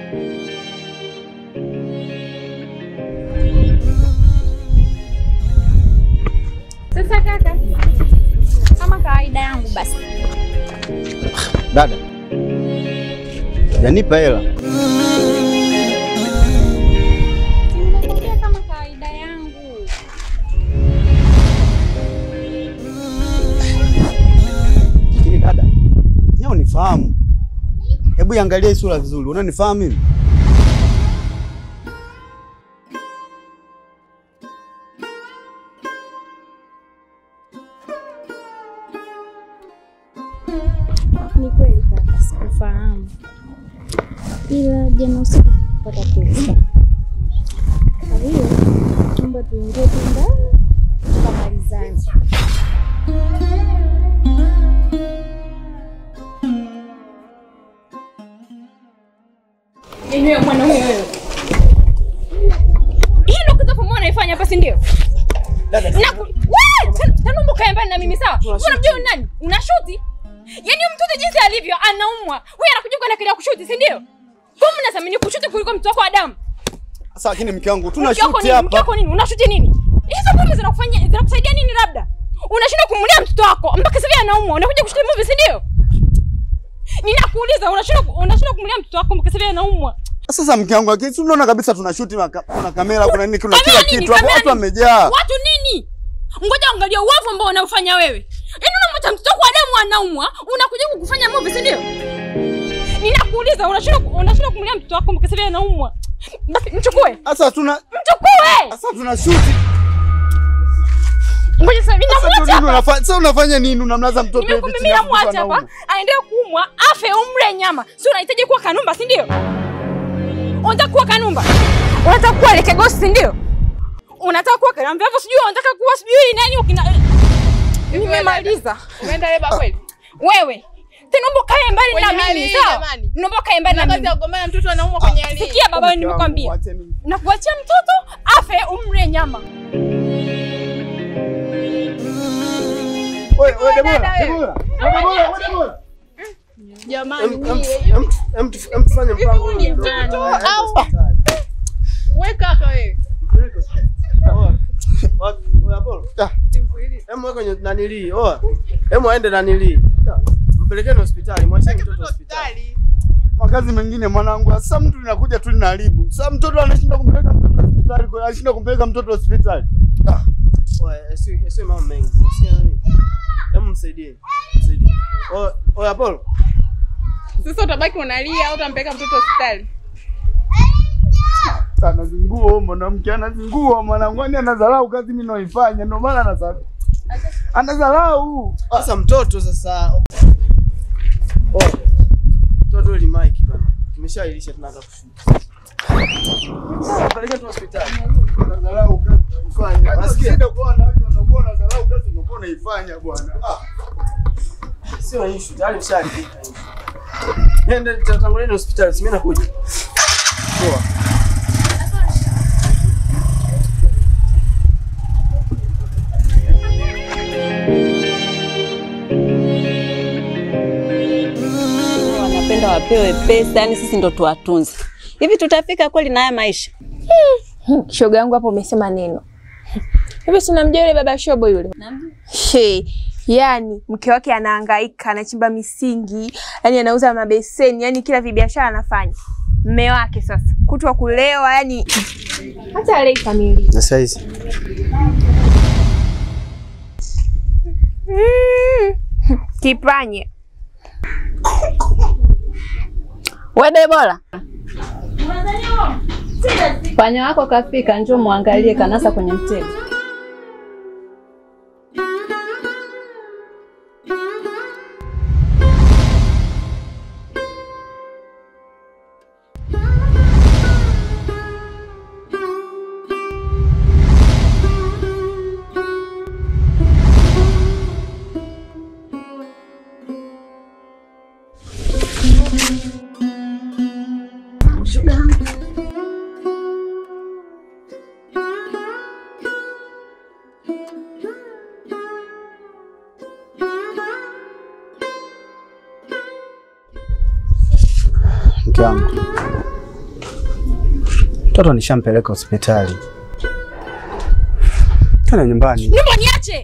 Sasa kaka, kama kawaida yangu basi Dada, janipa hela. Nimekwambia kama kawaida yangu. Lakini dada, ni unifahamu. Hebu iangalie hii sura vizuri, unanifahamu mimi? Ni kweli kaka, sikufahamu, ila jana usiku kupata pesa. Kwa hiyo naomba tuingie tu ndani tukamalizane. Yenyewe mwanaume wewe. Hii ndio kitu ambacho unaifanya hapa si ndio? Dada, Na wewe tanumbu kae mbali na mimi sawa? Unamjua ni nani? Unashuti? Yaani huyu mtoto jinsi alivyo anaumwa. Wewe anakuja kwa akili ya kushuti, si ndio? Kwa nini unathamini kushuti kuliko mtu wako wa damu? sasa lakini mke wangu tuna Mke wako shuti nini? Mke hapa. wako nini? Unashuti nini? Hizo pombe zinakufanyia zinakusaidia nini labda? Unashinda kumlea mtoto wako mpaka sasa anaumwa. Unakuja kushuti movie, si ndio? Ninakuuliza unashinda unashinda kumlea mtoto wako mpaka sasa anaumwa. Sasa mke wangu, lakini si unaona kabisa tuna shuti, maka- kuna kamera, kuna nini, kuna Kamera kila nini? kitu hapo, Kamera watu nini? wamejaa. Watu nini? Ngoja angalia uovu ambao unaofanya wewe. Yaani unamwacha mtoto wako wa damu anaumwa, unakuja kukufanya movie, si ndio? Ninakuuliza unashinda unashinda kumlea mtoto wako mpaka sasa anaumwa. Basi mchukue. Sasa tuna Mchukue. sasa tuna shuti. Ngoja sasa mimi Sasa namwacha ndio hapa. unafanya sasa unafanya nini? Unamlaza mtoto hivi Nimekuambia chini mimi ya mtoto namwacha hapa. anaumwa. Aendelee kuumwa, afe umre nyama. Si unahitaji kuwa kanumba, si ndio? Unataka kuwa kanumba? Unataka kuwa lekegosi, si ndio? Unataka kuwa kanumba, hivyo sijui unataka kuwa sijui nani ukina Nimemaliza. Umeenda leba kweli? Wewe tena naomba kae mbali Kwenye na hali mimi hii sawa? jamani. Naomba kae mbali Na na kazi mimi. ya kugombana mtoto anaumwa kwenye hali hii. Sikia baba, Mke wangu, nimekwambia wacheni. na kuachia mtoto afe umre nyama. Wewe wewe Debora, dada wewe. Debora. Wewe Debora, wewe Debora. Jamani, Em- em- em- em- em- tufanye mpango. ni mtoto au wewe kaka wewe? Hemu wewe kwenye nanilii. Oa. Hemu aende nanilii. Mpelekeni hospitali, mwacheni mtoto hospitali. Hospitali. Makazi mengine mwanangu, sasa mtu linakuja tu linaharibu. Sasa mtoto anashinda kumpeleka mtoto hospitali, kwa anashinda kumpeleka mtoto hospitali. Ah, Oa, yasiwe yasiwe mambo mengi. Usikia nani? Hemu msaidie. Msaidie. Oa, oa Apollo. Sasa utabaki unalia au utampeleka mtoto hospitali? anazingua mwanamke, anazingua mwanangu, yani anadharau kazi mimi naifanya, ndio maana anadharau. Anadharau. Sasa mtoto sasa. Oa. Mtoto ili mic bana. Kimeshailisha tunaanza kushuka. Mpelekeni tu hospitali. Anadharau kazi unaifanya. Nasikia. Shida kwa wanawake wanakuwa wanadharau kazi unakuwa unaifanya bwana. Ah. Sio issue, tayari mshaharibika. Nenda tutanguleni hospitali, si mimi nakuja. Poa. wanapenda wapewe pesa, yani sisi ndo tuwatunze. Hivi tutafika kweli na haya maisha? Shoga yangu hapo umesema neno. Hivi si unamjua yule baba shobo yule? She, yani mke wake anahangaika, anachimba misingi, yani anauza mabeseni, yani kila vibiashara anafanya. Mme wake sasa kutwa kulewa, yani hata alei kamili. Na saizi. Mm. Kipanye. We Debora, panya wako kafika, njoo muangalie, kanasa kwenye mtego. Mke wangu, Mtoto nishampeleka hospitali. Tena nyumbani. Nyumba niache.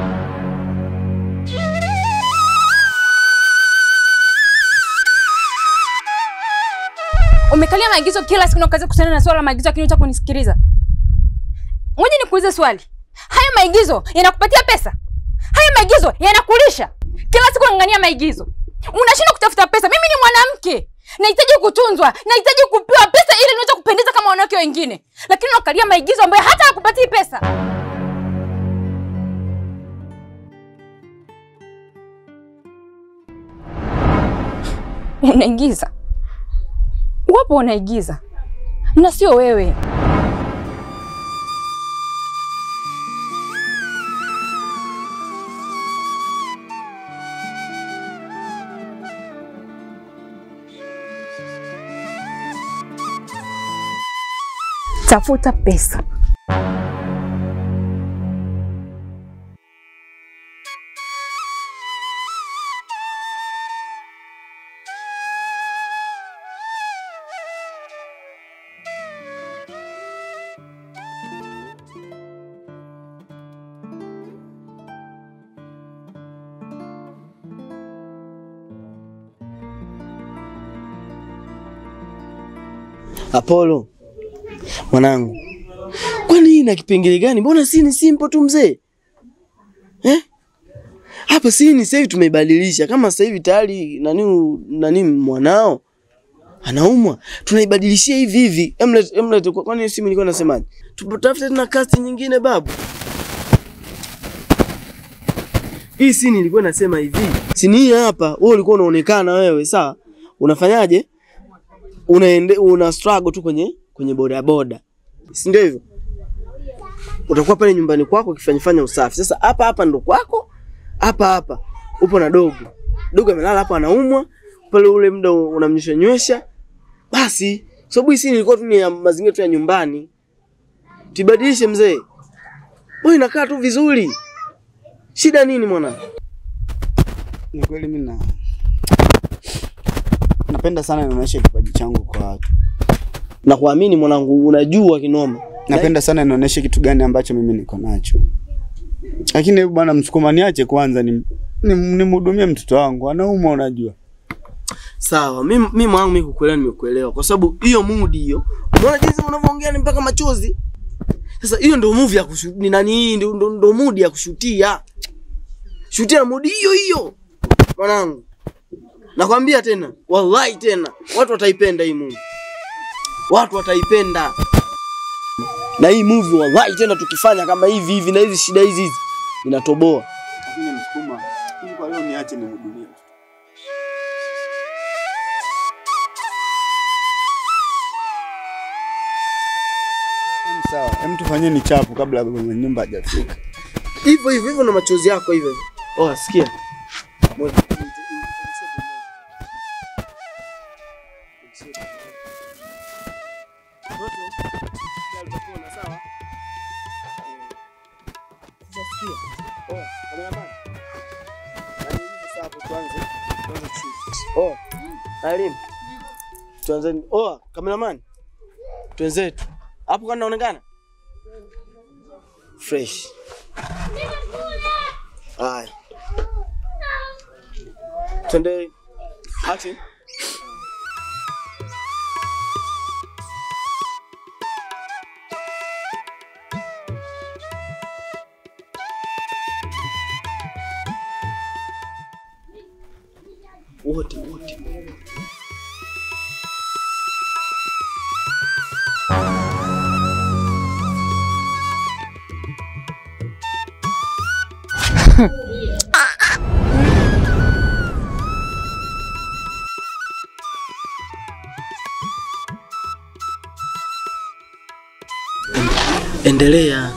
Umekalia maagizo kila siku na ukaanza kuhusiana na swala la maagizo lakini hutaki kunisikiliza. Ngoja nikuulize swali. Hayo maigizo yanakupatia pesa? Hayo maigizo yanakulisha? Kila siku unang'ang'ania maigizo. Unashindwa kutafuta pesa. Mimi ni mwanamke. Nahitaji kutunzwa, nahitaji kupewa pesa ili niweze kupendeza kama wanawake wengine. Lakini unakalia maigizo ambayo hata hakupatii pesa. Unaigiza. Wapo unaigiza. Na sio wewe. Tafuta pesa. Apollo, mwanangu, kwani hii ina kipengele gani? Mbona si ni simple tu mzee eh? Hapa si ni sasa hivi tumeibadilisha, kama sasa hivi tayari nani nani mwanao anaumwa, tunaibadilishia hivi hivi. Emlet Emlet, kwani hiyo simu ilikuwa nasemaje? Tupatafute tena cast nyingine babu. Hii sini ilikuwa nasema hivi, sini hii hapa, wewe ulikuwa unaonekana wewe, sawa, unafanyaje? unaende una struggle tu kwenye kwenye boda boda, si ndio hivyo? Utakuwa pale nyumbani kwako ukifanya fanya usafi. Sasa hapa hapa ndo kwako, hapa hapa upo na dogo, dogo amelala hapa anaumwa pale, ule muda unamnywesha nywesha, basi sababu hii ilikuwa tu ni ya mazingira tu ya nyumbani. Tibadilishe mzee, boy, inakaa tu vizuri. Shida nini mwana? Ni kweli mimi na napenda sana nionyeshe kipaji changu kwa watu. Na kuamini mwanangu, unajua kinoma. Napenda sana nionyeshe kitu gani ambacho mimi niko nacho. Lakini hebu bwana Msukuma, niache kwanza ni nimhudumie mtoto wangu, anaumwa unajua. Sawa, mimi mimi mwanangu mimi kukuelewa nimekuelewa kwa sababu hiyo mood hiyo. Unaona jinsi unavyoongea ni mpaka machozi. Sasa hiyo ndio movie ya kushuti ni nani hii ndio ndio ndio mood ya kushutia. Shutia mood hiyo hiyo. Mwanangu. Nakwambia tena, wallahi tena, watu wataipenda hii movie. Watu wataipenda. Na hii movie wallahi tena tukifanya kama hivi hivi na hizi shida hizi hizi inatoboa. Lakini Msukuma, ili kwa leo niache nimhudumie. Em, Sawa, hem tufanyeni chapu kabla mwenye nyumba hajafika. Hivyo hivyo hivyo na machozi yako hivyo hivyo. Oh, sikia. Moja. Oh, Alim. Tuanze. Oh, cameraman. Twenzetu. Hapo kwa naonekana? Fresh. Haya. Twende. Action. Wote wote. Endelea.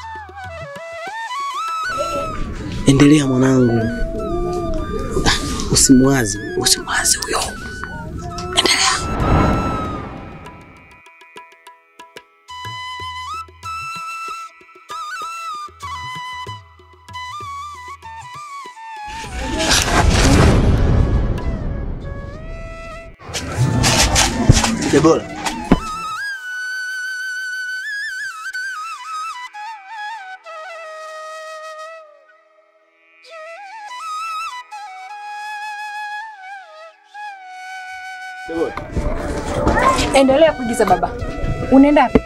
Endelea mwanangu. Ah, Usimwazi, usimwazi huyo. Endelea. Debora. Endelea kuigiza baba. Unaenda wapi?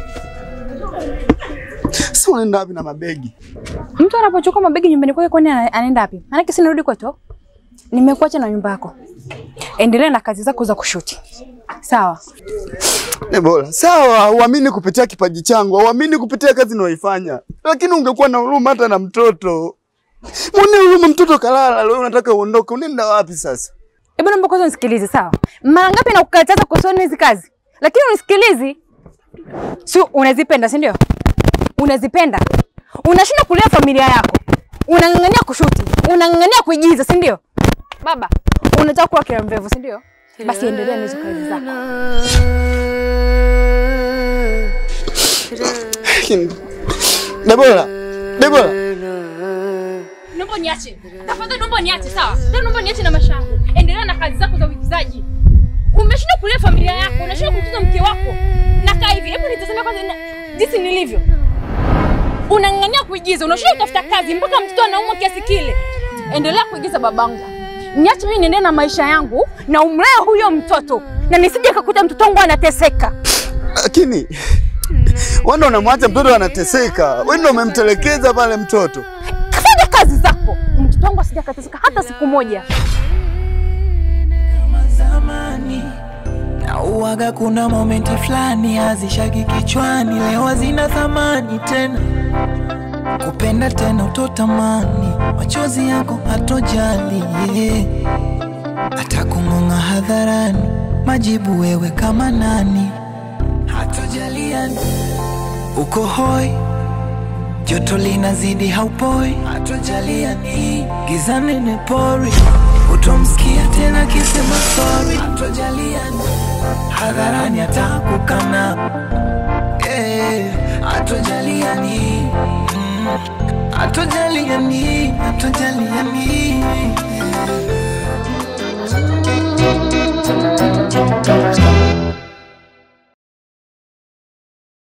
Sasa unaenda wapi na mabegi? Mtu anapochukua mabegi nyumbani kwake kwani ana- anaenda wapi? Maanake si narudi kwetu. Nimekuacha na nyumba yako. Endelea na kazi zako za kushuti. Sawa. Debora, sawa, uamini kupitia kipaji changu, uamini kupitia kazi ninayoifanya, lakini ungekuwa na huruma hata na mtoto. Mwone huruma, mtoto kalala, leo unataka uondoke, unaenda wapi sasa? Hebu naomba kwanza unisikilize, sawa? Mara ngapi nakukataza kuhusiana hizi kazi? Lakini unisikilizi. Si unazipenda, si ndio? Unazipenda. Unashinda kulea familia yako. Unang'ang'ania kushuti. Unang'ang'ania kuigiza, si ndio? Baba, unataka kuwa kila mrefu, si ndio? Basi endelea na hizo kazi zako. Debora, Debora, Naomba niache. Tafadhali naomba niache, sawa? Tena naomba niache na maisha yangu. Endelea na kazi zako za uigizaji. Umeshinda kulea familia yako, unashinda kumtunza mke wako. Nakaa hivi, hebu nitazame kwanza na- jinsi nilivyo. Unang'ang'ania kuigiza, unashinda kutafuta kazi mpaka mtoto anaumwa kiasi kile. Endelea kuigiza babangu. Niache mimi niendelee na maisha yangu na umlee huyo mtoto. Na nisije kakuta mtoto wangu anateseka. lakini wewe ndo unamwacha mtoto anateseka, wewe ndo umemtelekeza pale mtoto. Fanya kazi zako. Mtoto wangu asije akateseka hata siku moja. zamani na uwaga, kuna momenti fulani hazishaki kichwani, leo hazina thamani tena. Kupenda tena utotamani, machozi yako hatojali, yeah. hata kung'ong'a hadharani, majibu wewe kama nani, hatojaliani uko hoi joto linazidi haupoi, hatojaliani giza nene pori, utomsikia tena kisema sorry, hatojaliani hadharani atakukana, eh, hatojaliani mm, hatojaliani hatojaliani